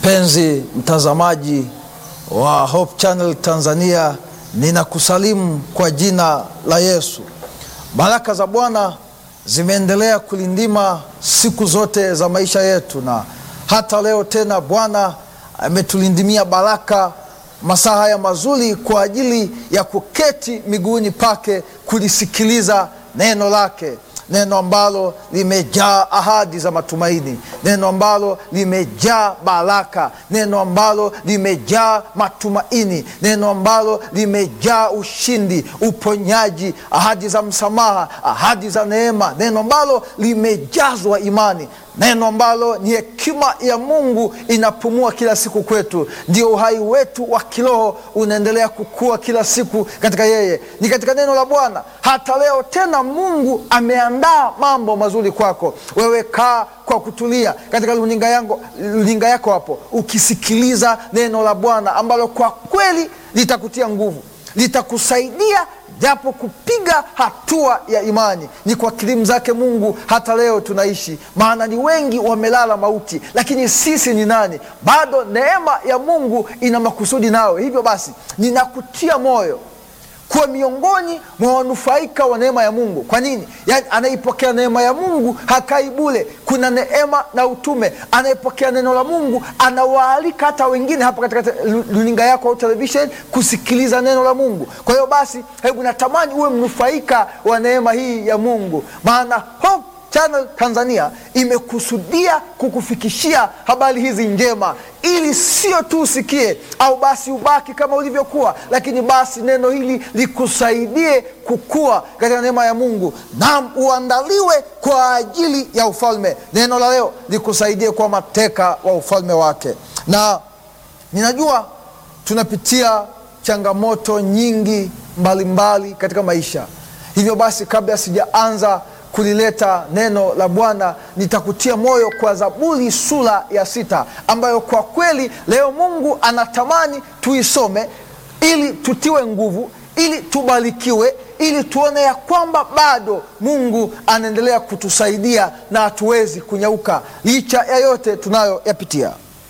Mpenzi mtazamaji wa Hope Channel Tanzania, ninakusalimu kwa jina la Yesu. Baraka za Bwana zimeendelea kulindima siku zote za maisha yetu, na hata leo tena Bwana ametulindimia baraka masaa haya mazuri kwa ajili ya kuketi miguuni pake kulisikiliza neno lake neno ambalo limejaa ahadi za matumaini, neno ambalo limejaa baraka, neno ambalo limejaa matumaini, neno ambalo limejaa ushindi, uponyaji, ahadi za msamaha, ahadi za neema, neno ambalo limejazwa imani, neno ambalo ni hekima ya Mungu inapumua kila siku kwetu. Ndio uhai wetu wa kiroho unaendelea kukua kila siku katika yeye, ni katika neno la Bwana. Hata leo tena Mungu ameandaa mambo mazuri kwako wewe. Kaa kwa kutulia katika runinga yangu, runinga yako hapo, ukisikiliza neno la Bwana ambalo kwa kweli litakutia nguvu, litakusaidia japo kupiga hatua ya imani. Ni kwa kilimu zake Mungu hata leo tunaishi, maana ni wengi wamelala mauti, lakini sisi ni nani? Bado neema ya Mungu ina makusudi nawe. Hivyo basi, ninakutia moyo kuwa miongoni mwa wanufaika wa neema ya Mungu. Kwa nini? Yaani, anaipokea neema ya Mungu hakai bure. Kuna neema na utume. Anayepokea neno la Mungu anawaalika hata wengine hapa katika runinga yako au television kusikiliza neno la Mungu. Kwa hiyo basi, hebu natamani uwe mnufaika wa neema hii ya Mungu, maana Hope Channel Tanzania imekusudia kukufikishia habari hizi njema, ili sio tu usikie au basi ubaki kama ulivyokuwa, lakini basi neno hili likusaidie kukua katika neema ya Mungu, nam uandaliwe kwa ajili ya ufalme. Neno la leo likusaidie kwa mateka wa ufalme wake. Na ninajua tunapitia changamoto nyingi mbalimbali mbali katika maisha. Hivyo basi, kabla sijaanza kulileta neno la Bwana nitakutia moyo kwa Zaburi sura ya sita ambayo kwa kweli leo Mungu anatamani tuisome ili tutiwe nguvu, ili tubarikiwe, ili tuone ya kwamba bado Mungu anaendelea kutusaidia na hatuwezi kunyauka licha ya yote tunayoyapitia.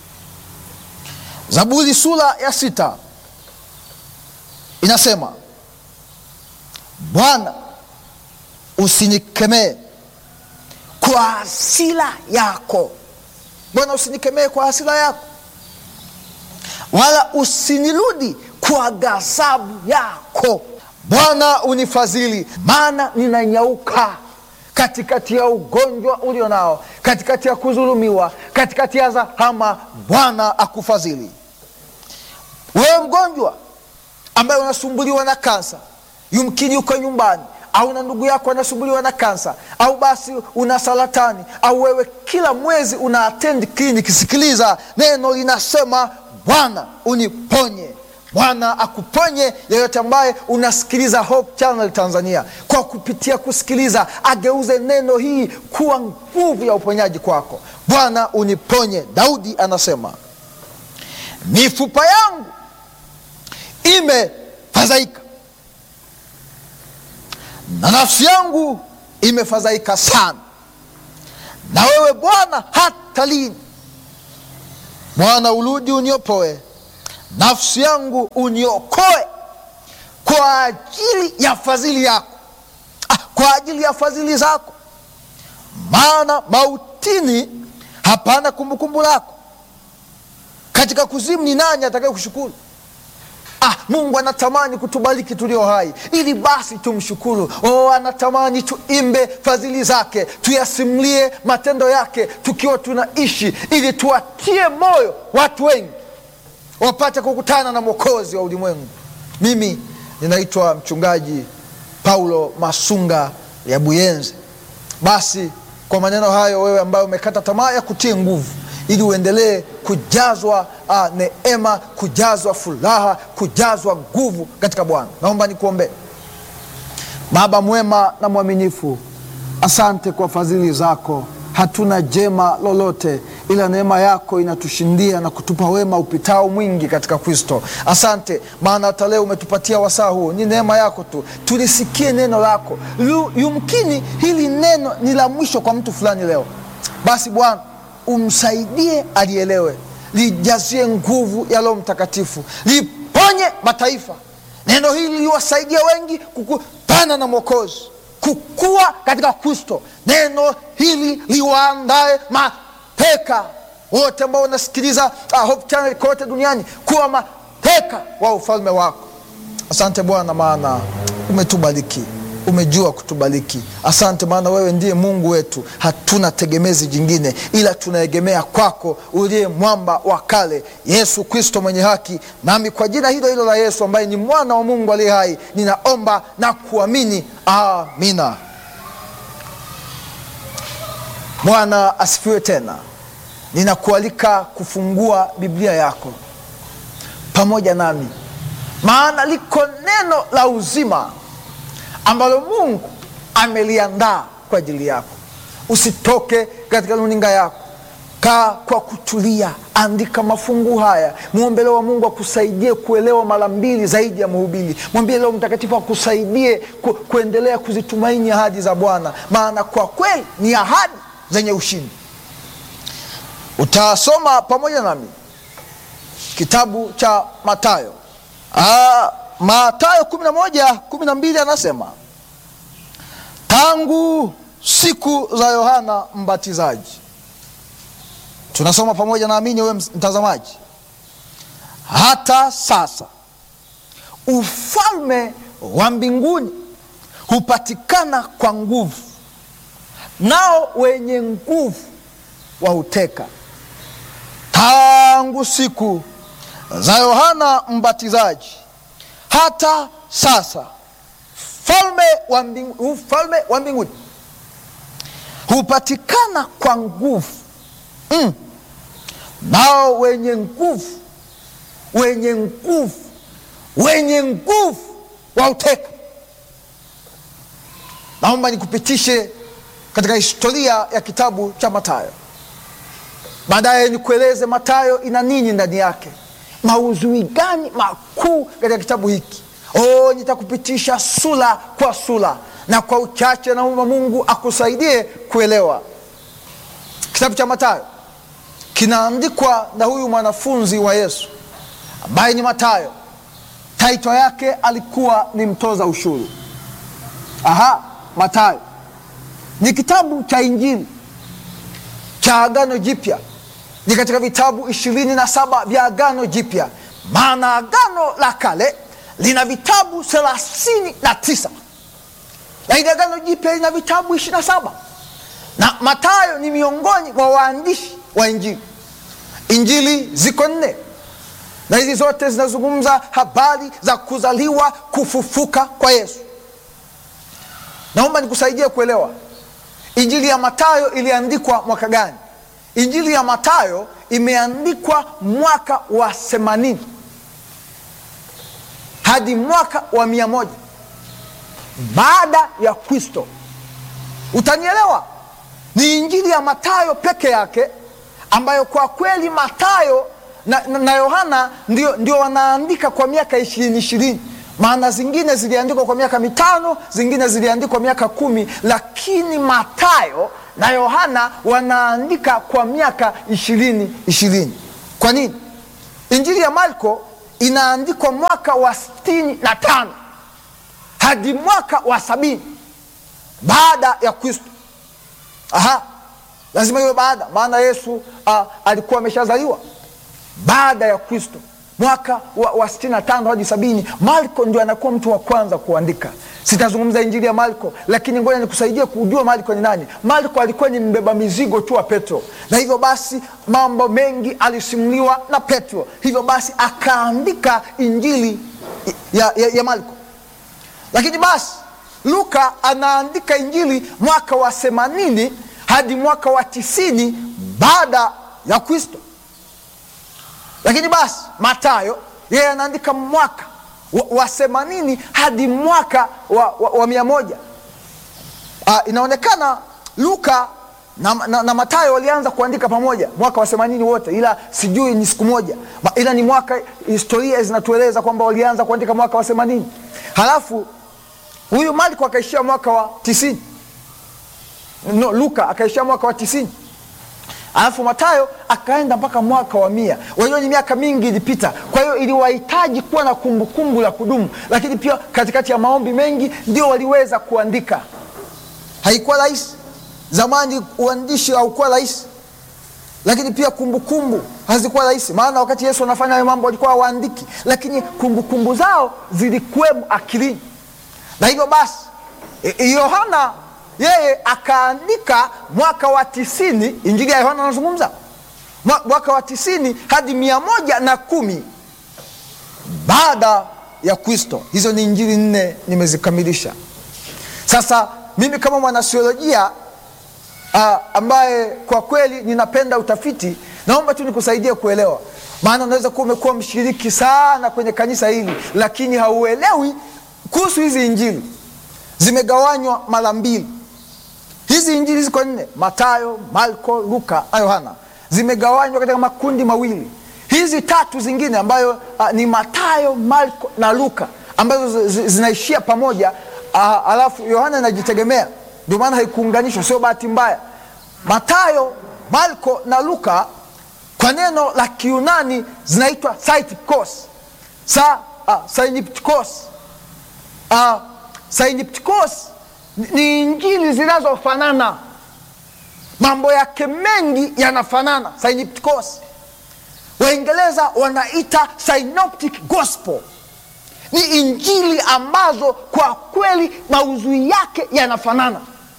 Zaburi sura ya sita inasema, Bwana usinikemee kwa hasira yako. Bwana, usinikemee kwa hasira yako, wala usinirudi kwa ghadhabu yako. Bwana unifadhili, maana ninanyauka katikati ya ugonjwa ulio nao, katikati ya kudhulumiwa, katikati ya zahama. Bwana akufadhili wewe mgonjwa ambaye unasumbuliwa na kansa, yumkini uko nyumbani au na ndugu yako anasumbuliwa na kansa, au basi una saratani, au wewe kila mwezi una attend kliniki. Sikiliza neno linasema, Bwana uniponye. Bwana akuponye yeyote ambaye unasikiliza Hope Channel Tanzania. Kwa kupitia kusikiliza, ageuze neno hii kuwa nguvu ya uponyaji kwako. Bwana uniponye. Daudi anasema, mifupa yangu imefadhaika na nafsi yangu imefadhaika sana. Na wewe Bwana hata lini? Bwana urudi uniopoe, nafsi yangu uniokoe kwa ajili ya fadhili yako, ah, kwa ajili ya fadhili zako, maana mautini hapana kumbukumbu lako, katika kuzimu ni nani atakaye kushukuru? Ah, Mungu anatamani kutubariki tulio hai ili basi tumshukuru. Oh, anatamani tuimbe fadhili zake, tuyasimulie matendo yake tukiwa tunaishi, ili tuwatie moyo watu wengi wapate kukutana na mwokozi wa ulimwengu. Mimi ninaitwa mchungaji Paulo Masunga ya Buyenzi. Basi kwa maneno hayo, wewe ambaye umekata tamaa ya kutie nguvu ili uendelee kujazwa uh, neema, kujazwa furaha, kujazwa nguvu katika Bwana. Naomba nikuombee. Baba mwema na mwaminifu, asante kwa fadhili zako. Hatuna jema lolote ila neema yako inatushindia na kutupa wema upitao mwingi katika Kristo. Asante maana hata leo umetupatia wasaa huu, ni neema yako tu. Tulisikie neno lako. Yumkini hili neno ni la mwisho kwa mtu fulani leo, basi Bwana umsaidie alielewe lijazie nguvu ya Roho Mtakatifu, liponye mataifa. Neno hili liwasaidia wengi kukutana na Mwokozi, kukua katika Kristo. Neno hili liwaandae mateka wote ambao wanasikiliza uh, Hope Channel kote duniani kuwa mateka wa ufalme wako. Asante Bwana, maana umetubariki, umejua kutubariki. Asante maana wewe ndiye Mungu wetu, hatuna tegemezi jingine ila tunaegemea kwako, uliye mwamba wa kale, Yesu Kristo mwenye haki. Nami kwa jina hilo hilo la Yesu ambaye ni mwana wa Mungu aliye hai, ninaomba na kuamini, amina. Bwana asifiwe tena. Ninakualika kufungua Biblia yako pamoja nami, maana liko neno la uzima ambalo Mungu ameliandaa kwa ajili yako. Usitoke katika runinga yako, kaa kwa kutulia, andika mafungu haya, mwombe Roho wa Mungu akusaidie kuelewa mara mbili zaidi ya mhubiri. Mwambie Roho Mtakatifu akusaidie ku, kuendelea kuzitumaini ahadi za Bwana, maana kwa kweli ni ahadi zenye ushindi. Utasoma pamoja nami kitabu cha Mathayo. Ah, Mathayo kumi na moja kumi na mbili anasema tangu siku za Yohana Mbatizaji. Tunasoma pamoja naamini wewe mtazamaji, hata sasa ufalme wa mbinguni hupatikana kwa nguvu, nao wenye nguvu wauteka. Tangu siku za Yohana Mbatizaji hata sasa ufalme wa mbingu, ufalme wa mbinguni hupatikana kwa nguvu mm. Nao wenye nguvu wenye nguvu wenye nguvu wauteka. Naomba nikupitishe katika historia ya kitabu cha Mathayo, baadaye nikueleze Mathayo ina nini ndani yake, maudhui gani makuu katika kitabu hiki. Oh, nitakupitisha sura kwa sura na kwa uchache, naomba Mungu akusaidie kuelewa. Kitabu cha Mathayo kinaandikwa na huyu mwanafunzi wa Yesu ambaye ni Mathayo. Taito yake alikuwa ni mtoza ushuru. Aha, Mathayo ni kitabu cha Injili cha Agano Jipya, ni katika vitabu ishirini na saba vya Agano Jipya, maana Agano la Kale lina vitabu thelathini na tisa lakini Agano Jipya lina vitabu ishirini na saba na Mathayo ni miongoni mwa waandishi wa Injili. Injili ziko nne na hizi zote zinazungumza habari za kuzaliwa, kufufuka kwa Yesu. Naomba nikusaidie kuelewa Injili ya Mathayo iliandikwa mwaka gani? Injili ya Mathayo imeandikwa mwaka wa themanini hadi mwaka wa mia moja baada ya Kristo. Utanielewa, ni injili ya Mathayo peke yake ambayo kwa kweli Mathayo na, na, na Yohana ndio, ndio wanaandika kwa miaka ishirini ishirini maana zingine ziliandikwa kwa miaka mitano, zingine ziliandikwa miaka kumi, lakini Mathayo na Yohana wanaandika kwa miaka ishirini ishirini. Kwa nini? Injili ya Marko inaandikwa mwaka wa sitini na tano hadi mwaka wa sabini baada ya Kristo. Aha, lazima iwe baada, maana Yesu uh, alikuwa ameshazaliwa baada ya Kristo mwaka wa, wa sitini na tano hadi sabini. Marko ndio anakuwa mtu wa kwanza kuandika. Sitazungumza injili ya Marko, lakini ngoja nikusaidie kujua Marko ni nani. Marko alikuwa ni mbeba mizigo tu wa Petro, na hivyo basi mambo mengi alisimuliwa na Petro, hivyo basi akaandika injili ya, ya, ya Marko. Lakini basi Luka anaandika injili mwaka wa themanini hadi mwaka wa tisini baada ya Kristo. Lakini basi Mathayo yeye anaandika mwaka wa themanini hadi mwaka wa, wa, wa mia moja. Uh, inaonekana Luka na, na, na Mathayo walianza kuandika pamoja mwaka wa themanini wote, ila sijui ni siku moja, ila ni mwaka. Historia zinatueleza kwamba walianza kuandika mwaka wa themanini, halafu huyu Marko akaishia mwaka wa tisini. No, Luka akaishia mwaka wa tisini. alafu Matayo akaenda mpaka mwaka wa mia. Wajua ni miaka mingi ilipita, kwa hiyo iliwahitaji kuwa na kumbukumbu la kudumu, lakini pia katikati ya maombi mengi ndio waliweza kuandika. Haikuwa rahisi zamani, uandishi haukuwa rahisi, lakini pia kumbukumbu hazikuwa rahisi, maana wakati Yesu anafanya hayo mambo walikuwa hawaandiki, lakini kumbukumbu zao zilikuwemo akilini, na hivyo basi Yohana yeye akaandika mwaka wa tisini. Injili ya Yohana anazungumza mwaka wa tisini hadi mia moja na kumi baada ya Kristo. Hizo ni injili nne nimezikamilisha. Sasa mimi kama mwanasiolojia uh, ambaye kwa kweli ninapenda utafiti, naomba tu nikusaidie kuelewa, maana unaweza kuwa umekuwa mshiriki sana kwenye kanisa hili, lakini hauelewi kuhusu hizi injili. Zimegawanywa mara mbili. Hizi injili ziko nne: Matayo, Marko, Luka na Yohana. Zimegawanywa katika makundi mawili. Hizi tatu zingine ambayo uh, ni Matayo, Marko na Luka ambazo zinaishia pamoja uh, alafu Yohana inajitegemea, ndio maana haikuunganishwa, sio bahati mbaya. Matayo, Marko na Luka kwa neno la Kiunani zinaitwa synoptikos. Sa, uh, synoptikos. Uh, synoptikos ni injili zinazofanana, mambo yake mengi yanafanana. Synoptikos, Waingereza wanaita synoptic gospel. Ni injili ambazo kwa kweli maudhui yake yanafanana.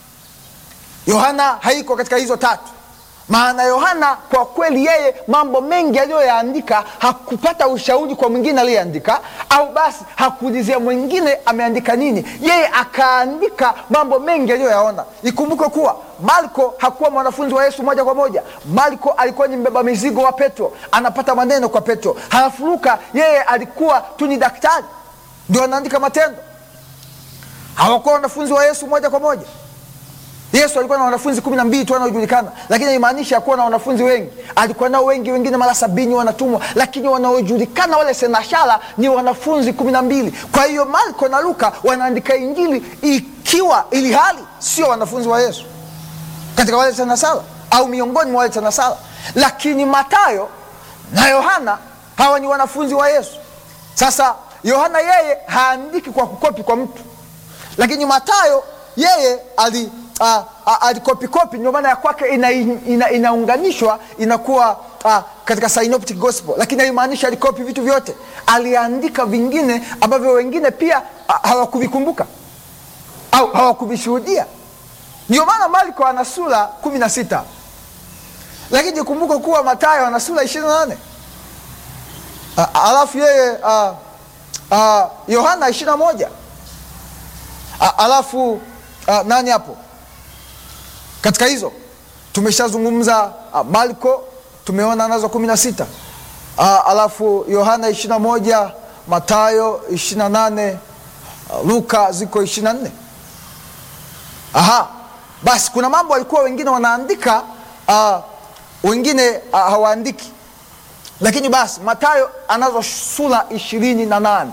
Yohana haiko katika hizo tatu, maana Yohana kwa kweli yeye mambo mengi aliyoyaandika hakupata ushauri kwa mwingine aliyeandika, au basi hakuulizia mwingine ameandika nini, yeye akaandika mambo mengi aliyoyaona. Ikumbuke kuwa Marko hakuwa mwanafunzi wa Yesu moja kwa moja. Marko alikuwa ni mbeba mizigo wa Petro, anapata maneno kwa Petro. Halafu Luka yeye alikuwa tu ni daktari, ndio anaandika Matendo. Hawakuwa wanafunzi wa Yesu moja kwa moja. Yesu alikuwa na wanafunzi kumi na mbili tu wanaojulikana, lakini haimaanisha akuwa na wanafunzi wengi. Alikuwa nao wengi, wengine mara sabini wanatumwa, lakini wanaojulikana wale senashara ni wanafunzi kumi na mbili. Kwa hiyo Marko na Luka wanaandika injili ikiwa ili hali sio wanafunzi wa Yesu katika wale senashara au miongoni mwa wale senashara, lakini Matayo na Yohana hawa ni wanafunzi wa Yesu. Sasa Yohana yeye haandiki kwa kukopi kwa mtu, lakini Matayo yeye ali Uh, uh, alikopikopi ndio maana ya kwake inaunganishwa ina, ina inakuwa uh, katika synoptic gospel, lakini haimaanisha alikopi vitu vyote. Aliandika vingine ambavyo wengine pia uh, hawakuvikumbuka au hawakuvishuhudia. Ndio maana Marko ana sura kumi na sita lakini kumbuka kuwa Mathayo ana sura ishirini na nane uh, alafu yeye uh, uh, Yohana ishirini na moja uh, alafu uh, nani hapo katika hizo tumeshazungumza uh, Marko tumeona nazo kumi na sita uh, alafu Yohana ishirini na moja Matayo ishirini na nane uh, Luka ziko ishirini na nne Aha, basi kuna mambo walikuwa wengine wanaandika uh, wengine uh, hawaandiki, lakini basi Matayo anazo sura ishirini na nane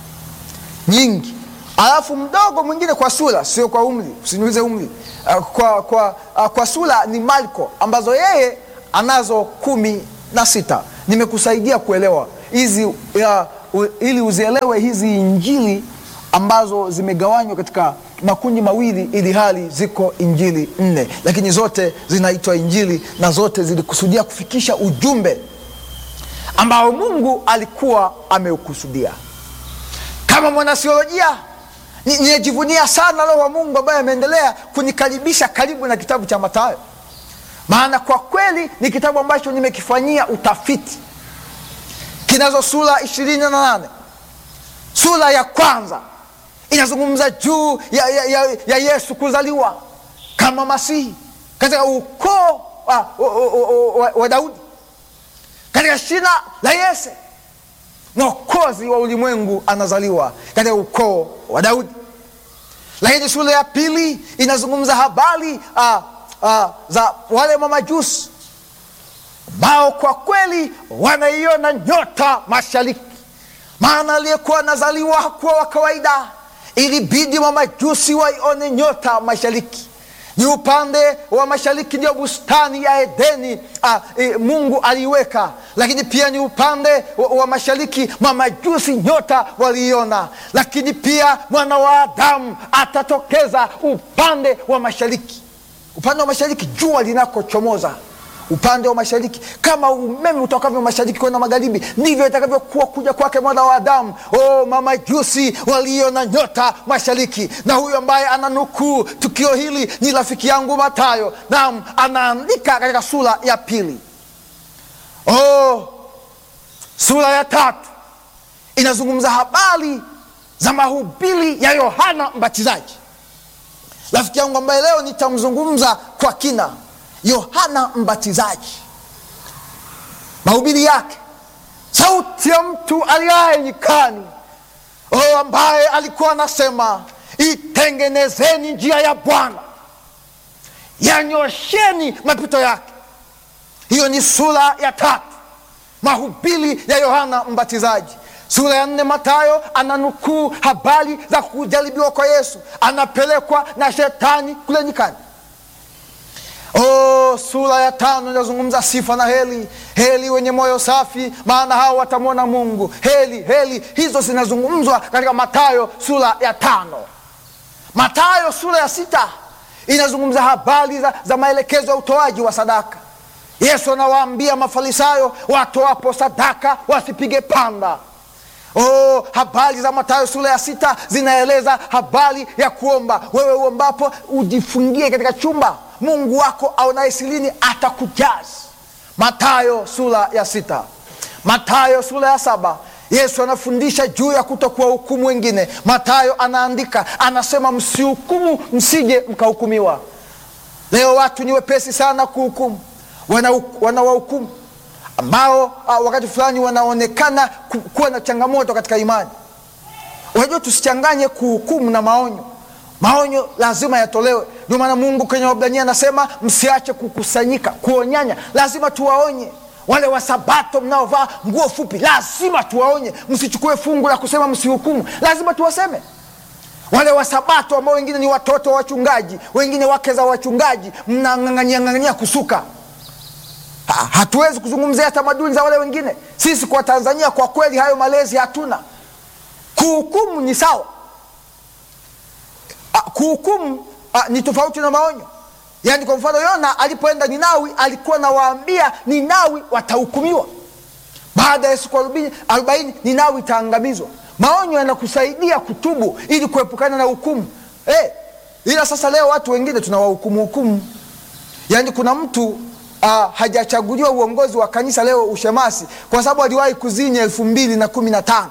nyingi alafu mdogo mwingine kwa sura, sio kwa umri, usiniulize umri. Uh, kwa, kwa, uh, kwa sura ni Marko ambazo yeye anazo kumi na sita. Nimekusaidia kuelewa hizi uh, uh, ili uzielewe hizi injili ambazo zimegawanywa katika makundi mawili, ili hali ziko injili nne, lakini zote zinaitwa injili na zote zilikusudia kufikisha ujumbe ambao Mungu alikuwa ameukusudia. Kama mwanasiolojia ninajivunia sana Roho wa Mungu ambaye ameendelea kunikaribisha karibu na kitabu cha Mathayo, maana kwa kweli ni kitabu ambacho nimekifanyia utafiti. Kinazo sura ishirini na nane. Sura ya kwanza inazungumza juu ya, ya, ya, ya Yesu kuzaliwa kama Masihi katika ukoo wa, wa, wa, wa Daudi, katika shina la Yese Mwokozi wa ulimwengu anazaliwa katika ukoo wa Daudi. Lakini sura ya pili inazungumza habari uh, uh, za wale mamajusi ambao kwa kweli wanaiona nyota mashariki, maana aliyekuwa anazaliwa hakuwa wa kawaida, ilibidi mamajusi waione nyota mashariki, ni upande wa mashariki ndio bustani ya Edeni ah, e, Mungu aliiweka, lakini pia ni upande wa, wa mashariki mamajusi nyota waliiona, lakini pia mwana wa Adamu atatokeza upande wa mashariki, upande wa mashariki jua linakochomoza upande wa mashariki. Kama umeme utokavyo mashariki kwenda magharibi, ndivyo itakavyokuwa kuja kwake mwana wa Adamu. Oh, mamajusi waliona nyota mashariki, na huyu ambaye ananukuu tukio hili ni rafiki yangu Matayo. Naam, anaandika katika sura ya pili. Oh, sura ya tatu inazungumza habari za mahubiri ya Yohana Mbatizaji, rafiki yangu ambaye leo nitamzungumza kwa kina. Yohana Mbatizaji, mahubiri yake, sauti ya mtu aliaye nyikani, oh, ambaye alikuwa anasema itengenezeni njia ya Bwana, yanyosheni mapito yake. Hiyo ni sura ya tatu, mahubiri ya Yohana Mbatizaji. Sura ya nne, Matayo ananukuu habari za kujaribiwa kwa Yesu, anapelekwa na shetani kule nyikani. Oh, sura ya tano inazungumza sifa na heli. Heli wenye moyo safi, maana hao watamwona Mungu. Heli, heli hizo zinazungumzwa katika Matayo sura ya tano. Matayo sura ya sita inazungumza habari za, za maelekezo ya utoaji wa sadaka. Yesu anawaambia Mafarisayo watoapo sadaka wasipige panda. Oh, habari za Mathayo sura ya sita zinaeleza habari ya kuomba. Wewe uombapo ujifungie katika chumba, Mungu wako aonaye sirini atakujaza. Mathayo sura ya sita. Mathayo sura ya saba Yesu anafundisha juu ya kutokuwa hukumu wengine. Mathayo anaandika anasema, msihukumu msije mkahukumiwa. Leo watu ni wepesi sana kuhukumu, wanawahukumu ambao uh, wakati fulani wanaonekana ku, kuwa na changamoto katika imani. Unajua, tusichanganye kuhukumu na maonyo. Maonyo lazima yatolewe. Ndio maana Mungu kwenye Waebrania anasema msiache kukusanyika, kuonyanya. Lazima tuwaonye wale Wasabato mnaovaa nguo fupi, lazima tuwaonye. Msichukue fungu la kusema msihukumu, lazima tuwaseme wale Wasabato ambao wengine ni watoto wa wachungaji, wengine wake za wachungaji, mnang'ang'ania ng'ang'ania kusuka Ha, hatuwezi kuzungumzia tamaduni za wale wengine. Sisi kwa Tanzania kwa kweli hayo malezi hatuna. Kuhukumu ni sawa, kuhukumu ni tofauti na maonyo. Yaani kwa mfano Yona alipoenda Ninawi alikuwa nawaambia Ninawi watahukumiwa, baada ya siku arobaini Ninawi itaangamizwa. Maonyo yanakusaidia kutubu ili kuepukana na hukumu eh. Ila sasa leo watu wengine tunawahukumu hukumu, yaani kuna mtu Uh, hajachaguliwa uongozi wa kanisa leo ushemasi kwa sababu aliwahi kuzini elfu mbili na kumi na tano.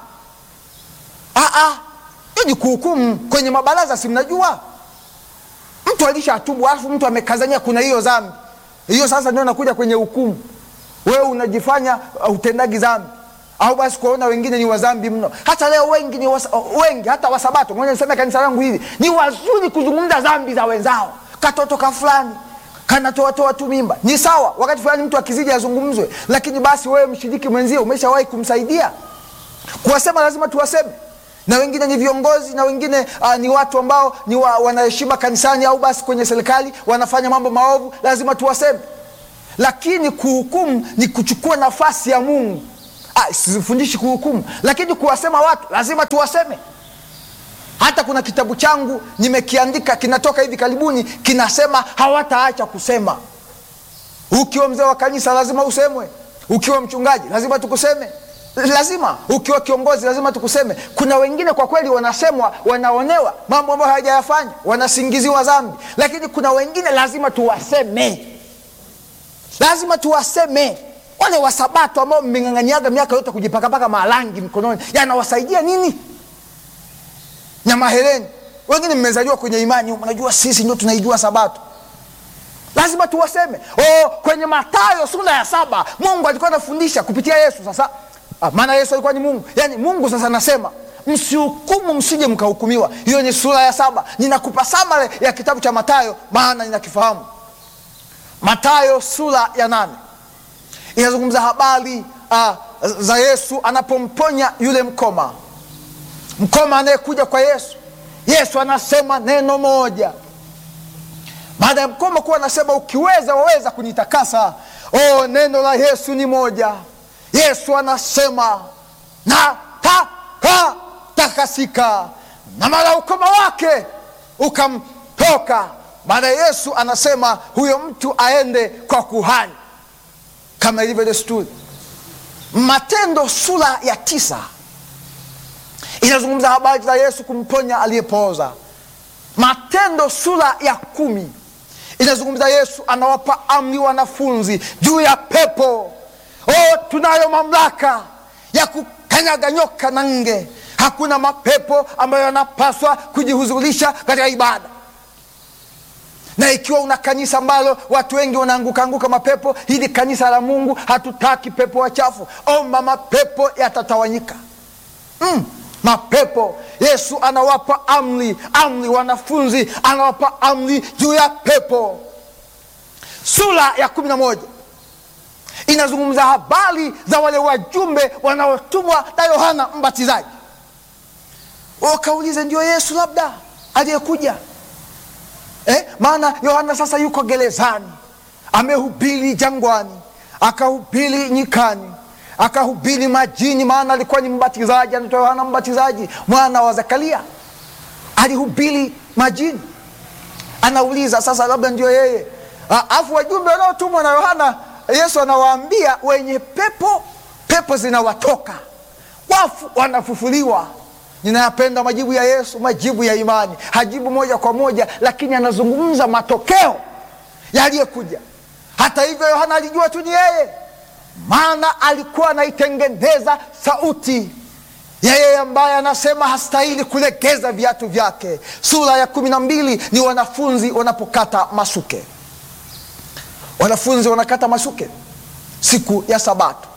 Hiyo ni kuhukumu kwenye mabaraza, si mnajua mtu alishatubu alafu mtu amekazania kuna hiyo dhambi hiyo, sasa ndio nakuja kwenye hukumu. Wewe unajifanya uh, utendagi dhambi au basi kuwaona wengine ni wadhambi mno. Hata leo wengi ni wasa, wengi hata Wasabato, ngoja niseme kanisa langu hili ni wazuri kuzungumza dhambi za wenzao, katoto ka fulani kanatoatoa tu mimba ni sawa. Wakati fulani mtu akizidi azungumzwe, lakini basi wewe mshiriki mwenzio umeshawahi kumsaidia. Kuwasema lazima tuwaseme, na wengine ni viongozi na wengine uh, ni watu ambao ni wa, wanaheshima kanisani au basi kwenye serikali wanafanya mambo maovu, lazima tuwaseme. Lakini kuhukumu ni kuchukua nafasi ya Mungu. Ah, sifundishi kuhukumu, lakini kuwasema watu lazima tuwaseme. Hata kuna kitabu changu nimekiandika, kinatoka hivi karibuni, kinasema hawataacha kusema. Ukiwa mzee wa kanisa lazima usemwe, ukiwa mchungaji lazima tukuseme, lazima ukiwa kiongozi lazima tukuseme. Kuna wengine kwa kweli wanasemwa, wanaonewa mambo ambayo hawajayafanya, wanasingiziwa dhambi, lakini kuna wengine lazima tuwaseme, lazima tuwaseme. Wale Wasabato ambao mmeng'ang'aniaga miaka yote kujipakapaka marangi mkononi, yanawasaidia nini? na mahereni. Wengine mmezaliwa kwenye imani, unajua sisi ndio tunaijua Sabato, lazima tuwaseme. Oh, kwenye Mathayo sura ya saba Mungu alikuwa anafundisha kupitia Yesu. Sasa ah, maana Yesu alikuwa ni Mungu, yaani Mungu sasa anasema msihukumu, msije mkahukumiwa. Hiyo ni sura ya saba. Ninakupa samare ya kitabu cha Mathayo maana ninakifahamu. Mathayo sura ya nane inazungumza habari ah, za Yesu anapomponya yule mkoma mkoma anayekuja kwa Yesu. Yesu anasema neno moja, baada ya mkoma kuwa anasema ukiweza waweza kunitakasa. Oh, neno la Yesu ni moja. Yesu anasema nataka takasika, na mara ukoma wake ukamtoka. Baada ya Yesu anasema huyo mtu aende kwa kuhani kama ilivyo desturi. Matendo sura ya tisa inazungumza habari za Yesu kumponya aliyepooza. Matendo sura ya kumi inazungumza Yesu anawapa amri wanafunzi juu ya pepo. Oh, tunayo mamlaka ya kukanyaga nyoka na nge. Hakuna mapepo ambayo yanapaswa kujihudhurisha katika ibada na ikiwa una kanisa ambalo watu wengi wanaanguka anguka mapepo, hili kanisa la Mungu hatutaki pepo wachafu. Omba mapepo yatatawanyika. Mm, mapepo Yesu anawapa amri, amri wanafunzi, anawapa amri juu ya pepo. Sura ya kumi na moja inazungumza habari za wale wajumbe wanaotumwa na Yohana Mbatizaji. Wakaulize, ndio Yesu labda aliyekuja Eh, maana Yohana sasa yuko gerezani, amehubiri jangwani, akahubiri nyikani, akahubiri majini, maana alikuwa ni mbatizaji, anaitwa Yohana Mbatizaji, mwana wa Zakaria, alihubiri majini. Anauliza sasa, labda ndio yeye. Alafu wajumbe wanaotumwa na Yohana, Yesu anawaambia wenye pepo, pepo zinawatoka, wafu wanafufuliwa. Ninayapenda majibu ya Yesu, majibu ya imani. Hajibu moja kwa moja, lakini anazungumza matokeo yaliyokuja. Hata hivyo, Yohana alijua tu ni yeye, maana alikuwa anaitengeneza sauti ya yeye ambaye anasema hastahili kulegeza viatu vyake. Sura ya kumi na mbili ni wanafunzi wanapokata masuke. Wanafunzi wanakata masuke siku ya Sabato.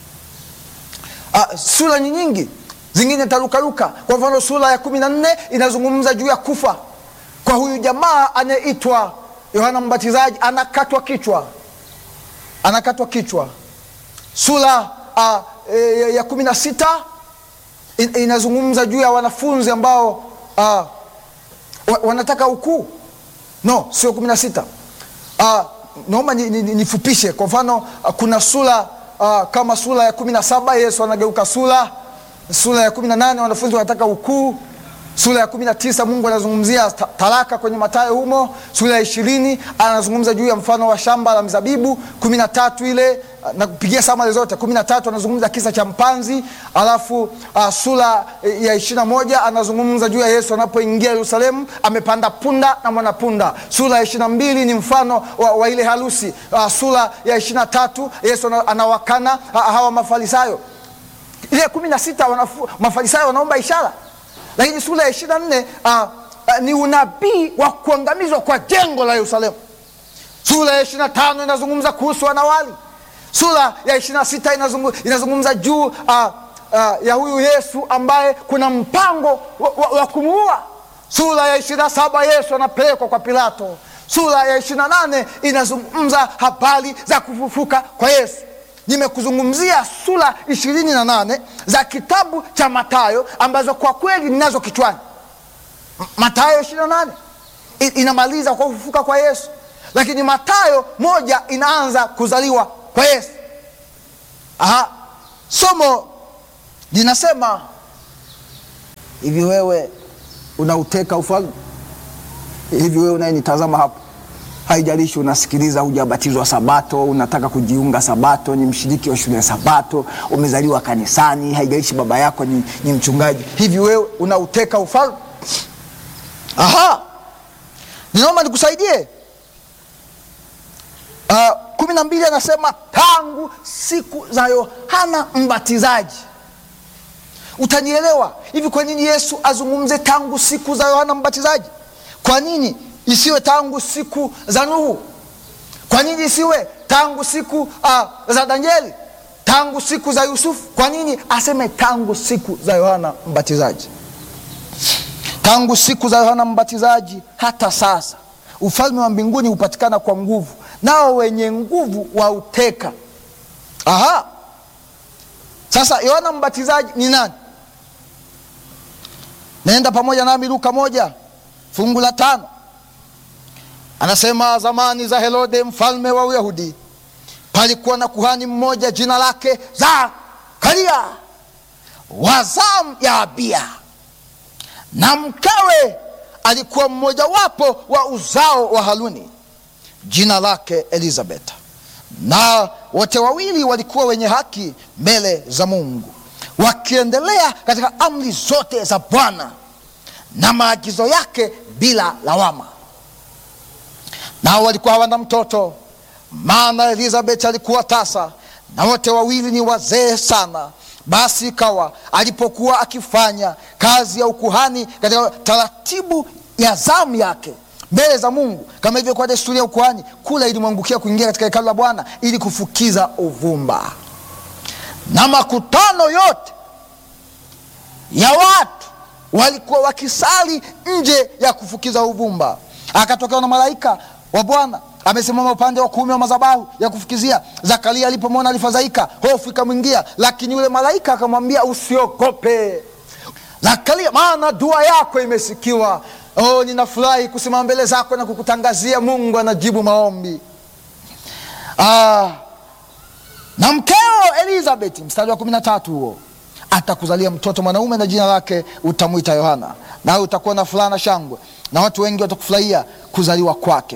Ah, sura ni nyingi zingine tarukaruka. Kwa mfano sura ya kumi na nne inazungumza juu ya kufa kwa huyu jamaa anayeitwa Yohana Mbatizaji, anakatwa kichwa, anakatwa kichwa. Sura uh, e, ya kumi na sita in, inazungumza juu ya wanafunzi ambao uh, wanataka ukuu. No, sio kumi na sita. Uh, naomba nifupishe ni, ni kwa mfano uh, kuna sura uh, kama sura ya kumi na saba Yesu anageuka sura sura ya kumi na nane wanafunzi wanataka ukuu. Sura ya kumi na tisa Mungu anazungumzia talaka kwenye Mathayo humo. Sura ya ishirini anazungumza juu ya mfano wa shamba la mzabibu. kumi na tatu ile na kupigia samale zote. kumi na tatu anazungumza kisa cha mpanzi, alafu uh, sura ya ishirini na moja anazungumza juu ya Yesu anapoingia Yerusalemu amepanda punda na mwanapunda. Sura ya ishirini na mbili ni mfano wa, wa ile harusi. Uh, sura ya ishirini na tatu Yesu anawakana uh, hawa Mafarisayo ile kumi na sita Mafarisayo wanaomba ishara, lakini sura ya ishirini na nne uh, uh, ni unabii wa kuangamizwa kwa jengo la Yerusalemu. Sura ya ishirini na tano inazungumza kuhusu wanawali. Sura ya ishirini na sita inazungumza, inazungumza juu uh, uh, ya huyu Yesu ambaye kuna mpango wa, wa, wa kumuua. Sura ya ishirini na saba Yesu anapelekwa kwa Pilato. Sura ya ishirini na nane inazungumza habari za kufufuka kwa Yesu. Nimekuzungumzia sura ishirini na nane za kitabu cha Mathayo ambazo kwa kweli ninazo kichwani. Mathayo ishirini na nane inamaliza kwa kufufuka kwa Yesu, lakini Mathayo moja inaanza kuzaliwa kwa Yesu. Aha, somo linasema hivi: wewe unauteka ufalme? Hivi wewe unayenitazama hapo haijalishi unasikiliza, hujabatizwa Sabato, unataka kujiunga Sabato, ni mshiriki wa shule ya Sabato, umezaliwa kanisani, haijalishi baba yako ni, ni mchungaji, hivi wewe unauteka ufalme? Aha, ninaomba nikusaidie. Uh, kumi na mbili anasema tangu siku za Yohana Mbatizaji. Utanielewa hivi, kwa nini Yesu azungumze tangu siku za Yohana Mbatizaji? Kwa nini isiwe tangu siku za Nuhu? Kwa nini isiwe tangu siku uh, za Danieli, tangu siku za Yusufu? Kwa nini aseme tangu siku za Yohana Mbatizaji? Tangu siku za Yohana Mbatizaji hata sasa ufalme wa mbinguni hupatikana kwa nguvu, nao wenye nguvu wauteka. Aha, sasa Yohana Mbatizaji ni nani? Naenda pamoja nami Luka moja fungu la tano Anasema zamani za Herode mfalme wa Uyahudi palikuwa na kuhani mmoja jina lake Zakaria wa zamu ya Abia, na mkewe alikuwa mmojawapo wa uzao wa Haruni jina lake Elizabeth, na wote wawili walikuwa wenye haki mbele za Mungu, wakiendelea katika amri zote za Bwana na maagizo yake bila lawama. Nao walikuwa hawana mtoto, maana Elizabeth alikuwa tasa, na wote wawili ni wazee sana. Basi ikawa alipokuwa akifanya kazi ya ukuhani katika taratibu ya zamu yake mbele za Mungu, kama ilivyokuwa desturi ya ukuhani, kula ilimwangukia kuingia katika hekalu la Bwana ili kufukiza uvumba. Na makutano yote ya watu walikuwa wakisali nje ya kufukiza uvumba. Akatokea na malaika wa Bwana amesimama upande wa kuume wa madhabahu ya kufukizia. Zakaria alipomwona alifadhaika, hofu ikamwingia, lakini yule malaika akamwambia, usiogope Zakaria, maana dua yako imesikiwa. Oh, ninafurahi kusimama mbele zako na kukutangazia Mungu anajibu maombi. Ah, na mkeo Elizabeth, mstari wa kumi na tatu huo, atakuzalia mtoto mwanaume na jina lake utamwita Yohana, nawe utakuwa na furaha na shangwe, na watu wengi watakufurahia kuzaliwa kwake,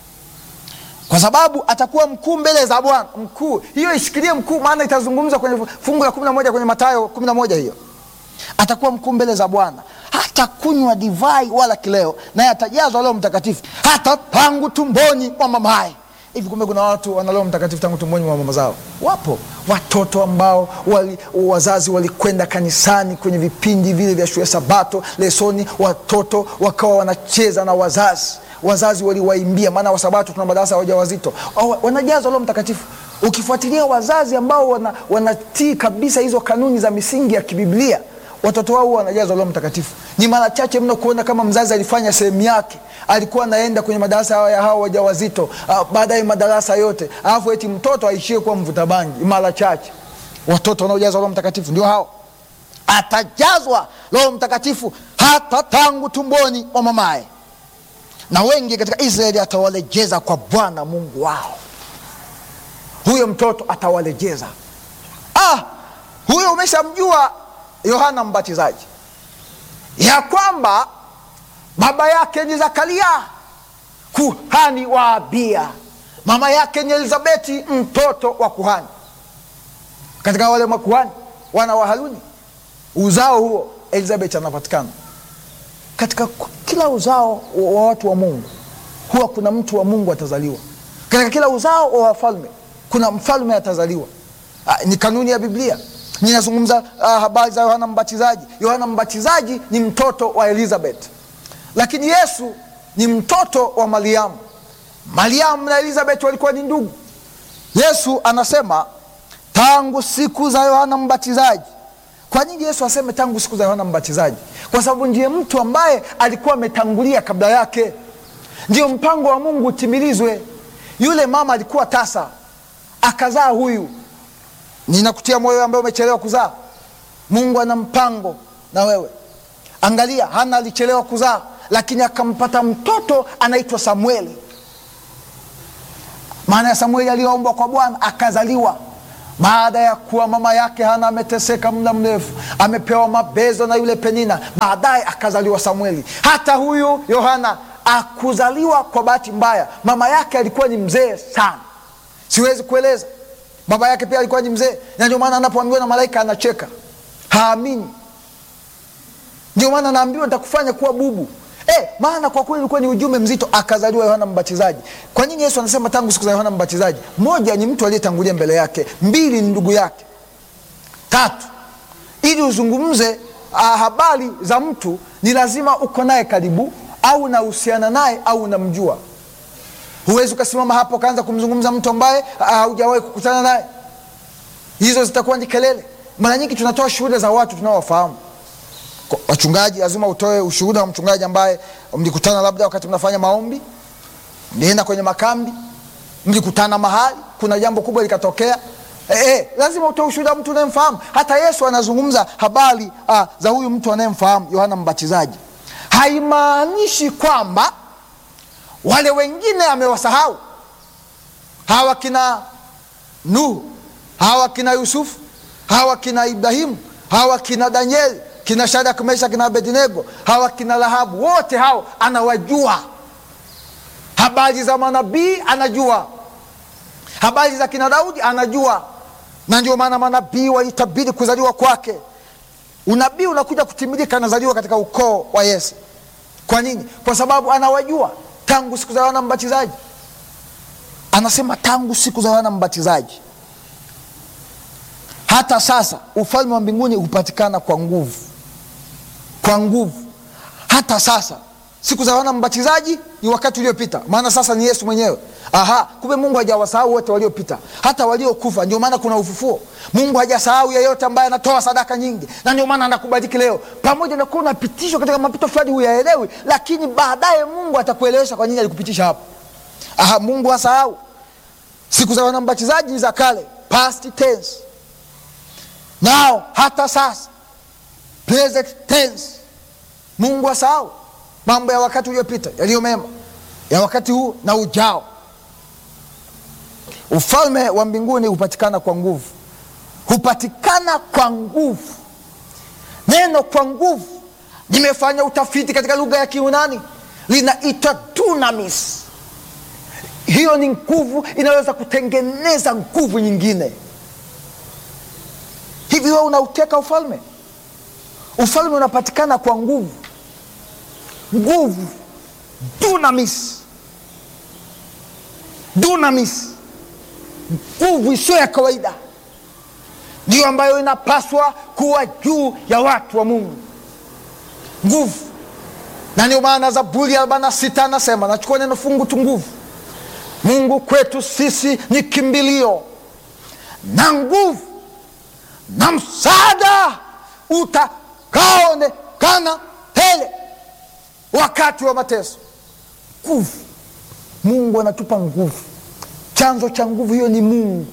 kwa sababu atakuwa mkuu mbele za Bwana. Mkuu hiyo ishikilie mkuu, maana itazungumza kwenye fungu la kumi na moja kwenye Mathayo kumi na moja hiyo atakuwa mkuu mbele za Bwana, hata kunywa divai wala kileo, naye atajazwa Roho Mtakatifu hata tangu tumboni mwa mamaye. Hivi kumbe kuna watu wana Roho Mtakatifu tangu tumboni mwa mama zao? Wapo watoto ambao wali, wazazi walikwenda kanisani kwenye vipindi vile vya shule Sabato lesoni, watoto wakawa wanacheza na wazazi, wazazi waliwaimbia, maana Wasabato tuna madarasa ya wajawazito, wanajazwa Roho Mtakatifu. Ukifuatilia wazazi ambao wana, wanatii kabisa hizo kanuni za misingi ya kibiblia watoto wao wanajazwa Roho Mtakatifu. Ni mara chache mno kuona kama mzazi alifanya sehemu yake, alikuwa anaenda kwenye madarasa ya hao wajawazito, uh, baadaye madarasa yote, alafu eti mtoto aishie kuwa mvuta bangi. Mara chache watoto wanaojazwa Roho Mtakatifu ndio hao. Atajazwa Roho Mtakatifu hata tangu tumboni wa mamaye, na wengi katika Israeli atawalejeza kwa Bwana Mungu wao. Huyo mtoto atawalejeza. Ah, huyo umeshamjua Yohana Mbatizaji, ya kwamba baba yake ni Zakaria kuhani wa Abia, mama yake ni Elizabeti mtoto wa kuhani. Katika wale makuhani wana wa Haruni, uzao huo Elizabeti anapatikana katika kila uzao wa watu wa Mungu. Huwa kuna mtu wa Mungu atazaliwa katika kila uzao wa wafalme, kuna mfalme atazaliwa. Ah, ni kanuni ya Biblia. Ninazungumza uh, habari za Yohana Mbatizaji. Yohana Mbatizaji ni mtoto wa Elizabeth, lakini Yesu ni mtoto wa Mariamu. Mariamu na Elizabeth walikuwa ni ndugu. Yesu anasema tangu siku za Yohana Mbatizaji. Kwa nini Yesu aseme tangu siku za Yohana Mbatizaji? Kwa sababu ndiye mtu ambaye alikuwa ametangulia kabla yake, ndio mpango wa Mungu utimilizwe. Yule mama alikuwa tasa, akazaa huyu Ninakutia moyo ambaye umechelewa kuzaa. Mungu ana mpango na wewe. Angalia, Hana alichelewa kuzaa, lakini akampata mtoto anaitwa Samueli. Maana ya Samueli aliyoombwa kwa Bwana, akazaliwa baada ya kuwa mama yake Hana ameteseka muda mrefu, amepewa mabezo na yule Penina. Baadaye akazaliwa Samueli. Hata huyu Yohana akuzaliwa kwa bahati mbaya, mama yake alikuwa ni mzee sana, siwezi kueleza baba yake pia alikuwa ni mzee, na ndio maana anapoambiwa na malaika anacheka, haamini. Ndio maana anaambiwa nitakufanya kuwa bubu. Eh, maana kwa kweli ulikuwa ni ujumbe mzito. Akazaliwa Yohana Mbatizaji. Kwa nini Yesu anasema tangu siku za Yohana Mbatizaji? Moja, ni mtu aliyetangulia mbele yake. Mbili, ni ndugu yake. Tatu, ili uzungumze uh, habari za mtu ni lazima uko naye karibu, au unahusiana naye au unamjua. Huwezi ukasimama hapo ukaanza kumzungumza mtu ambaye haujawahi uh, kukutana naye. Hizo zitakuwa ni kelele. Mara nyingi tunatoa shuhuda za watu tunaowafahamu. Wachungaji, lazima utoe ushuhuda wa mchungaji ambaye mlikutana labda wakati mnafanya maombi, mlienda kwenye makambi, mlikutana mahali, kuna jambo kubwa likatokea. E, e, lazima utoe ushuhuda wa mtu unayemfahamu. Hata Yesu anazungumza habari uh, za huyu mtu anayemfahamu Yohana Mbatizaji. Haimaanishi kwamba wale wengine amewasahau hawa kina nuhu hawa kina yusufu hawa kina ibrahimu hawa kina danieli kina shadraka mesha kina abednego hawa kina rahabu wote hao anawajua habari za manabii anajua habari za kina daudi anajua na ndio maana manabii walitabiri kuzaliwa kwake unabii unakuja kutimilika anazaliwa katika ukoo wa yese kwa nini kwa sababu anawajua tangu siku za yohana mbatizaji anasema tangu siku za yohana mbatizaji hata sasa ufalme wa mbinguni hupatikana kwa nguvu kwa nguvu hata sasa siku za yohana mbatizaji ni wakati uliopita maana sasa ni yesu mwenyewe aha kumbe mungu hajawasahau wote waliopita hata waliokufa ndio maana kuna ufufuo mungu hajasahau yeyote ambaye anatoa sadaka nyingi na ndio maana anakubariki leo pamoja na kuwa unapitishwa katika mapito fulani huyaelewi lakini baadaye mungu atakuelewesha kwa nini alikupitisha hapo aha mungu hasahau siku za yohana mbatizaji ni za kale past tense nao hata sasa present tense mungu asahau mambo ya wakati uliopita yaliyo mema ya wakati huu na ujao ufalme wa mbinguni hupatikana kwa nguvu hupatikana kwa nguvu neno kwa nguvu nimefanya utafiti katika lugha ya kiunani linaitwa dunamis hiyo ni nguvu inaweza kutengeneza nguvu nyingine hivi wewe unauteka ufalme ufalme unapatikana kwa nguvu nguvu dunamis dunamis nguvu isiyo ya kawaida ndiyo ambayo inapaswa kuwa juu ya watu wa mungu nguvu na ndio maana zaburi ya arobaini na sita anasema nachukua neno fungu tu nguvu mungu kwetu sisi ni kimbilio na nguvu na msaada utakaonekana tele wakati wa mateso nguvu mungu anatupa nguvu chanzo cha nguvu hiyo ni mungu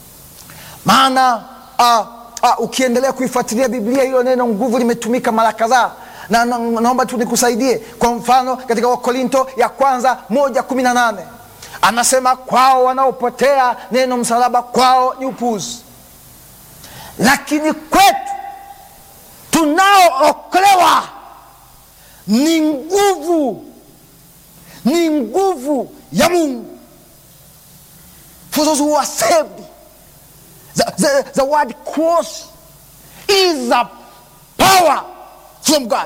maana uh, uh, ukiendelea kuifuatilia biblia hilo neno nguvu limetumika mara kadhaa na, na naomba tu nikusaidie kwa mfano katika wakorinto ya kwanza moja kumi na nane anasema kwao wanaopotea neno msalaba kwao ni upuzi lakini kwetu tunaookolewa ni nguvu ni nguvu ya mungu for those who are saved the, the, the word cross is a power from god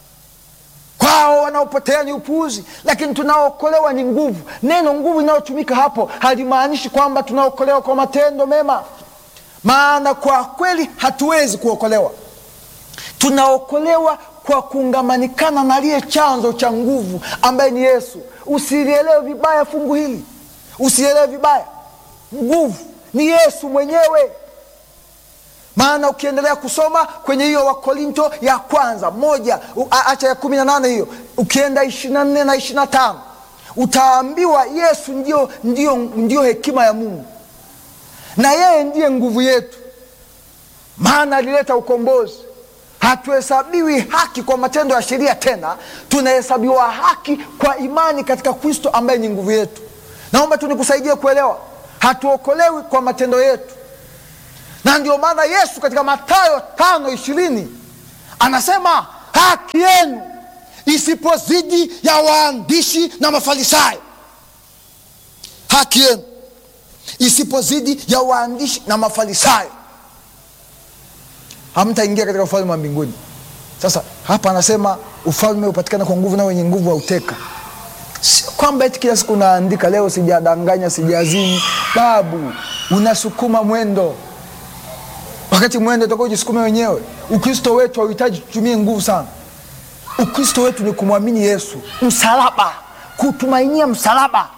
kwao wanaopotea ni upuuzi lakini tunaookolewa ni nguvu neno nguvu inayotumika hapo halimaanishi kwamba tunaokolewa kwa matendo mema maana kwa kweli hatuwezi kuokolewa tunaokolewa kwa kuungamanikana na aliye chanzo cha nguvu ambaye ni yesu usilielewe vibaya fungu hili usielewe vibaya nguvu ni yesu mwenyewe maana ukiendelea kusoma kwenye hiyo wakorinto ya kwanza moja acha ya kumi na nane hiyo ukienda ishiri na nne na ishiri na tano utaambiwa yesu ndio, ndio, ndio hekima ya mungu na yeye ndiye nguvu yetu maana alileta ukombozi hatuhesabiwi haki kwa matendo ya sheria tena tunahesabiwa haki kwa imani katika kristo ambaye ni nguvu yetu naomba tu nikusaidie kuelewa hatuokolewi kwa matendo yetu na ndio maana yesu katika matayo tano ishirini anasema haki yenu isipozidi ya waandishi na mafarisayo haki yenu isipozidi ya waandishi na mafarisayo hamtaingia katika ufalme wa mbinguni sasa hapa anasema ufalme hupatikana kwa nguvu na wenye nguvu wauteka sio kwamba eti kila siku unaandika leo sijadanganya sijazini babu unasukuma mwendo wakati mwendo utakuwa ujisukume wenyewe ukristo wetu hauhitaji tutumie nguvu sana ukristo wetu ni kumwamini yesu msalaba kutumainia msalaba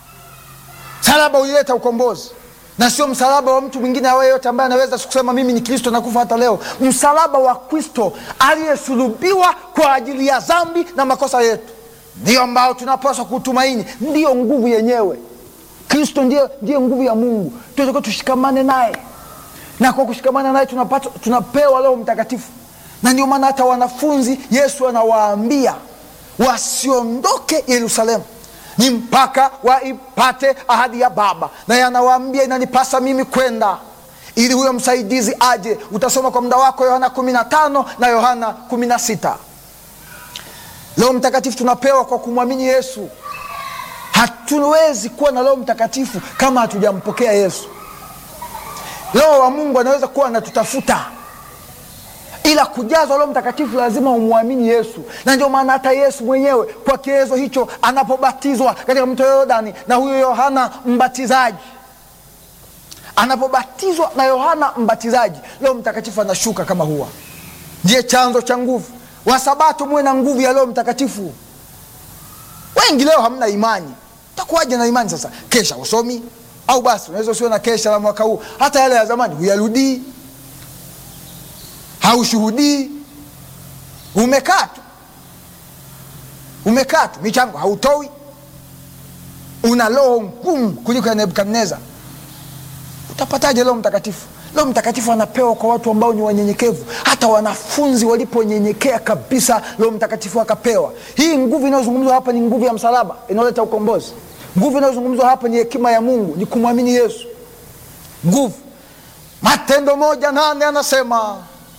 msalaba ulileta ukombozi na sio msalaba wa mtu mwingine awaye yote ambaye anaweza kusema mimi ni kristo nakufa hata leo msalaba wa kristo aliyesulubiwa kwa ajili ya dhambi na makosa yetu ndio ambao tunapaswa kutumaini ndiyo nguvu yenyewe kristo ndiye, ndiye nguvu ya mungu tunatakiwa tushikamane naye na kwa kushikamana naye tunapata tunapewa leo mtakatifu na ndio maana hata wanafunzi yesu anawaambia wasiondoke yerusalemu ni mpaka waipate ahadi ya Baba, naye anawaambia inanipasa mimi kwenda ili huyo msaidizi aje. Utasoma kwa muda wako Yohana kumi na tano na Yohana kumi na sita. Roho Mtakatifu tunapewa kwa kumwamini Yesu. Hatuwezi kuwa na Roho Mtakatifu kama hatujampokea Yesu. Roho wa Mungu anaweza kuwa anatutafuta, ila kujazwa Roho Mtakatifu lazima umwamini Yesu, na ndio maana hata Yesu mwenyewe kwa kigezo hicho anapobatizwa katika mto Yordani na huyo Yohana Mbatizaji, anapobatizwa na Yohana Mbatizaji, Roho Mtakatifu anashuka kama hua. Ndiye chanzo cha nguvu. Wasabato muwe na nguvu ya Roho Mtakatifu. Wengi leo hamna imani, takuwaje na imani sasa? Kesha usomi au basi unaweza usiwe na kesha la mwaka huu, hata yale ya zamani huyarudii, haushuhudii, umekaa tu, umekaa tu, michango hautoi, una roho ngumu kuliko ya Nebukadneza. Utapataje Roho Mtakatifu? Roho Mtakatifu anapewa kwa watu ambao ni wanyenyekevu. Hata wanafunzi waliponyenyekea kabisa, Roho Mtakatifu akapewa. Hii nguvu inayozungumzwa hapa ni nguvu ya msalaba inayoleta ukombozi. Nguvu inayozungumzwa hapa ni hekima ya Mungu, ni kumwamini Yesu. Nguvu. Matendo moja nane anasema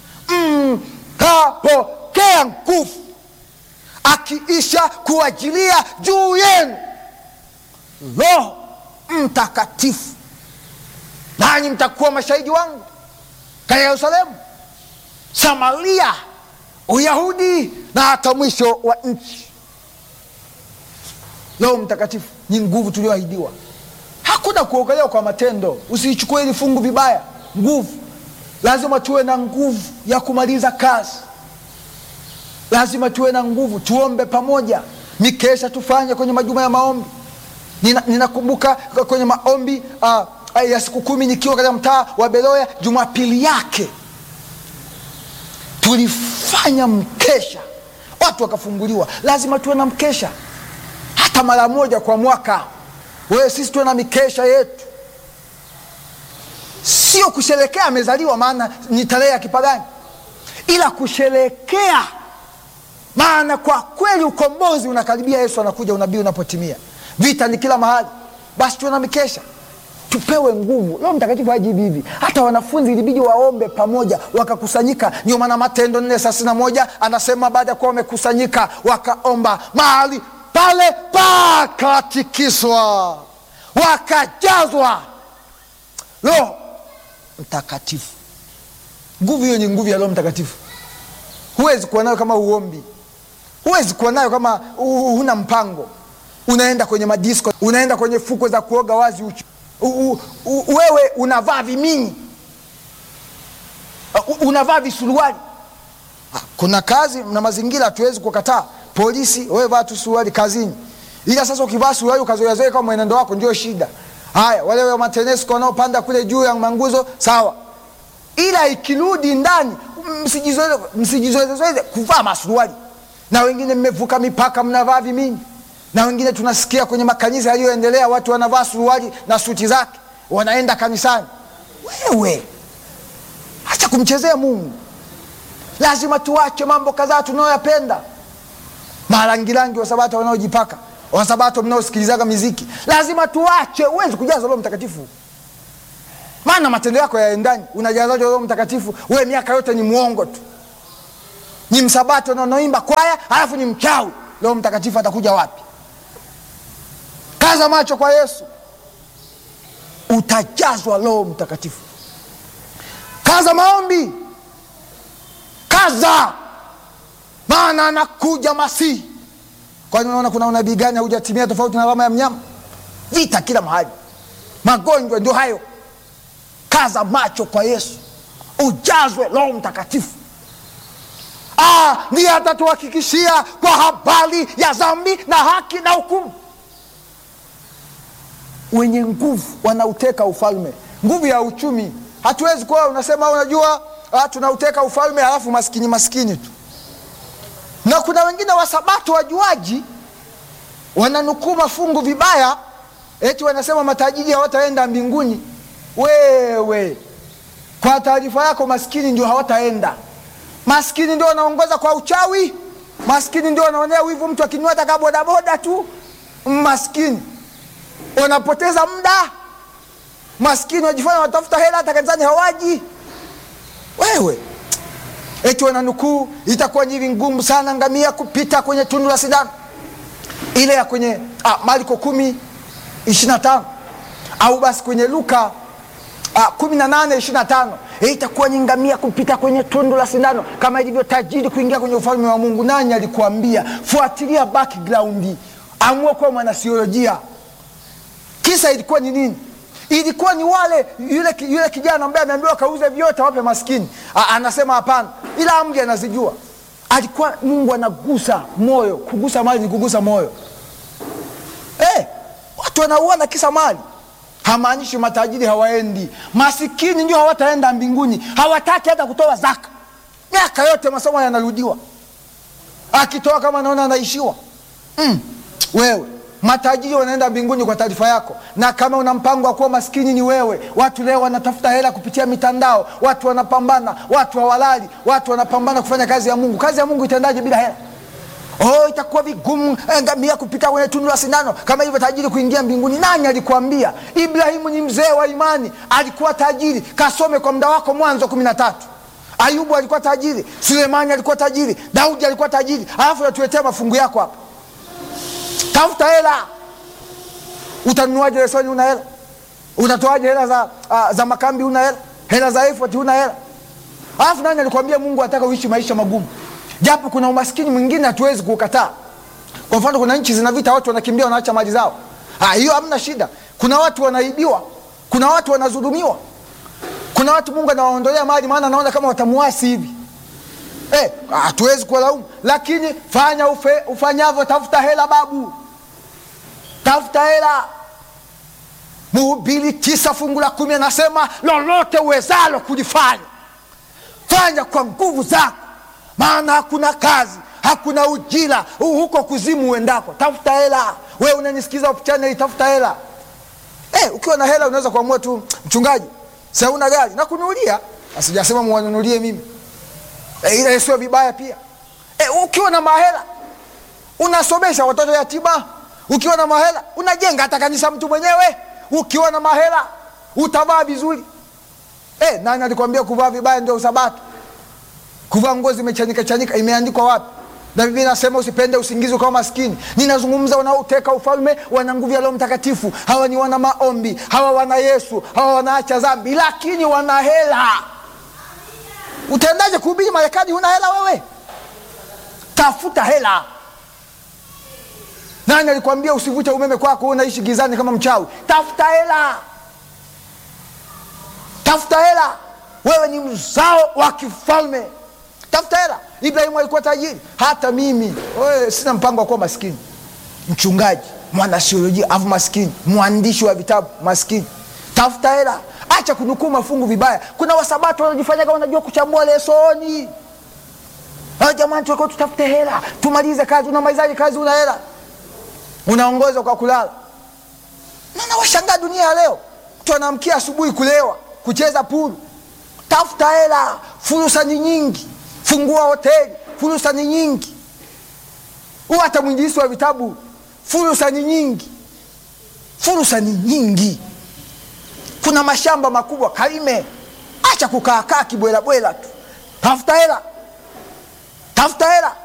mtapokea mm, nguvu akiisha kuajilia juu yenu Roho Mtakatifu nanyi mtakuwa mashahidi wangu katika Yerusalemu, Samaria, Uyahudi na hata mwisho wa nchi. Roho Mtakatifu ni nguvu tulioahidiwa. Hakuna kuokolewa kwa matendo. Usiichukue hili fungu vibaya. Nguvu, lazima tuwe na nguvu ya kumaliza kazi, lazima tuwe na nguvu. Tuombe pamoja, mikesha tufanye kwenye majuma ya maombi. Ninakumbuka nina kwenye maombi uh, ya siku kumi nikiwa katika mtaa wa Beloya, Jumapili yake tulifanya mkesha, watu wakafunguliwa. Lazima tuwe na mkesha hata mara moja kwa mwaka. Wewe, sisi tuwe na mikesha yetu, sio kusherekea amezaliwa, maana ni tarehe ya kipagani, ila kusherekea, maana kwa kweli ukombozi unakaribia. Yesu anakuja, unabii unapotimia, vita ni kila mahali. Basi tuwe na mikesha tupewe nguvu. Roho Mtakatifu haji hivi hivi. Hata wanafunzi ilibidi waombe pamoja, wakakusanyika. Ndio maana Matendo nne thelathini na moja anasema baada ya kuwa wamekusanyika wakaomba, mahali pale pakatikiswa, wakajazwa Roho Mtakatifu. Nguvu hiyo ni nguvu ya Roho Mtakatifu. Huwezi kuwa nayo kama uombi, huwezi kuwa nayo kama huna mpango. Unaenda kwenye madisko, unaenda kwenye fukwe za kuoga wazi uchi U, u, u, wewe unavaa vimini uh, unavaa visuruali. Kuna kazi na mazingira hatuwezi kukataa. Polisi, wewe vaa tu suruali kazini, ila sasa ukivaa suruali ukazoeazoea kama mwenendo wako ndio shida. Haya, wale wa matenesco wanaopanda kule juu ya manguzo sawa, ila ikirudi ndani msijizoezezoeze kuvaa masuruali. Na wengine mmevuka mipaka, mnavaa vimini na wengine tunasikia kwenye makanisa yaliyoendelea watu wanavaa suruali na suti zake wanaenda kanisani. Wewe acha kumchezea Mungu. Lazima tuache mambo kadhaa tunayoyapenda. Marangirangi Wasabato wanaojipaka, Wasabato mnaosikilizaga miziki, lazima tuache. Huwezi kujaza Roho Mtakatifu, maana matendo yako yaendani. Unajazaje Roho Mtakatifu? Wewe miaka yote ni mwongo tu, ni Msabato na unaimba kwaya, halafu ni mchawi. Roho Mtakatifu atakuja wapi? Kaza macho kwa Yesu, utajazwa Roho Mtakatifu. Kaza maombi, kaza, maana anakuja Masihi. Kwani unaona kuna unabii gani haujatimia tofauti na alama ya mnyama? Vita kila mahali, magonjwa ndio hayo. Kaza macho kwa Yesu, ujazwe Roho Mtakatifu. Ah, ndiye atatuhakikishia kwa habari ya dhambi na haki na hukumu. Wenye nguvu wanauteka ufalme. Nguvu ya uchumi, hatuwezi kuwa unasema unajua, ah, tunauteka ufalme halafu maskini maskini tu. Na kuna wengine wasabato wajuaji wananukuu mafungu vibaya, eti wanasema matajiri hawataenda mbinguni. Wewe kwa taarifa yako, maskini ndio hawataenda maskini ndio wanaongoza kwa uchawi. Maskini ndio wanaonea wivu mtu akinua taka bodaboda tu. maskini wanapoteza muda, maskini wajifanya watafuta hela, hata kanisani hawaji. Wewe eti wananukuu, itakuwa ni ngumu sana ngamia kupita kwenye tundu la sindano ile ya kwenye ah, Marko kumi ishirini na tano au basi kwenye Luka ah, kumi na nane ishirini na tano itakuwa ni ngamia kupita kwenye tundu la sindano kama ilivyo tajiri kuingia kwenye ufalme wa Mungu. Nani alikuambia? Fuatilia background, amua kuwa mwanasiolojia. Kisa ilikuwa ni nini? Ilikuwa ni wale yule, yule kijana ambaye ameambiwa kauze vyote wape maskini. A, anasema hapana, ila amri anazijua. Alikuwa Mungu anagusa moyo. Kugusa mali ni kugusa moyo. Eh, watu wanauana kisa mali. Hamaanishi matajiri hawaendi, masikini ndio hawataenda mbinguni. Hawataki hata kutoa zaka. Miaka yote masomo yanarudiwa, akitoa kama anaona anaishiwa. Mm, wewe matajiri wanaenda mbinguni kwa taarifa yako, na kama una mpango wa kuwa maskini ni wewe. Watu leo wanatafuta hela kupitia mitandao, watu wanapambana, watu hawalali, watu wanapambana kufanya kazi ya Mungu. Kazi ya Mungu itendaje bila hela? Oh, itakuwa vigumu ngamia kupita kwenye tundu la sindano kama hivyo tajiri kuingia mbinguni. Nani alikwambia? Ibrahimu ni mzee wa imani, alikuwa tajiri. Kasome kwa muda wako Mwanzo kumi na tatu. Ayubu alikuwa tajiri, Sulemani alikuwa tajiri, Daudi alikuwa tajiri, alafu natuletea mafungu yako hapa. Tafuta hela. Utanunuaje lesoni? Una hela? Utatoaje hela za, uh, za makambi? Una hela? Hela za efoti? Una hela? Alafu nani alikwambia Mungu anataka uishi maisha magumu? Japo kuna umaskini mwingine hatuwezi kuukataa. Kwa mfano, kuna nchi zina vita, watu wanakimbia, wanaacha mali zao. Ah, hiyo hamna shida. Kuna watu wanaibiwa, kuna watu wanadhulumiwa, kuna watu Mungu anawaondolea mali, maana anaona kama watamuasi hivi. Eh, hatuwezi kuwalaumu, lakini fanya ufe, ufanyavyo, tafuta hela babu, tafuta hela. Mhubiri tisa fungu la kumi anasema lolote uwezalo kulifanya fanya kwa nguvu zako maana hakuna kazi, hakuna ujira huko kuzimu uendako. Tafuta hela. Wewe unanisikiza chaneli, tafuta hela. Eh, ukiwa na hela unaweza kuamua tu, mchungaji, si hauna gari na kununulia. Asijasema mwanunulie mimi eh, ila sio vibaya pia. Eh, ukiwa na mahela unasomesha watoto yatima. Ukiwa na mahela unajenga hata kanisa mtu mwenyewe. Ukiwa na mahela utavaa vizuri. Eh, nani alikwambia kuvaa vibaya ndio usabato? Kuvaa nguo zimechanika chanika, imeandikwa wapi? Na Biblia inasema usipende usingizi ukawa maskini. Ninazungumza wanaoteka ufalme, wana nguvu ya Roho Mtakatifu. Hawa ni wana maombi, hawa wana Yesu, hawa wanaacha dhambi, lakini wana hela. Utaendaje kuhubiri Marekani huna hela wewe? Tafuta hela. Nani alikwambia usivute umeme kwako, unaishi gizani kama mchawi? Tafuta hela, tafuta hela. Wewe ni mzao wa kifalme tafuta hela. Ibrahimu alikuwa tajiri, hata mimi we, sina mpango wa kuwa maskini. Mchungaji, mwanasiolojia afu maskini, mwandishi wa vitabu maskini. Tafuta hela, acha kunukuu mafungu vibaya. Kuna wasabato wanajifanya kama wanajua kuchambua lesoni. Jamani, tulikuwa tutafute hela tumalize kazi. Unamalizaje kazi? Una hela, unaongoza kwa kulala. Na nawashangaa dunia ya leo, mtu anaamkia asubuhi kulewa, kucheza pulu. Tafuta hela, fursa ni nyingi Fungua hoteli, fursa ni nyingi. Huwa hata mwinjilisi wa vitabu, fursa ni nyingi, fursa ni nyingi. Kuna mashamba makubwa, kalime. Acha kukaakaa kibwelabwela tu, tafuta hela, tafuta hela.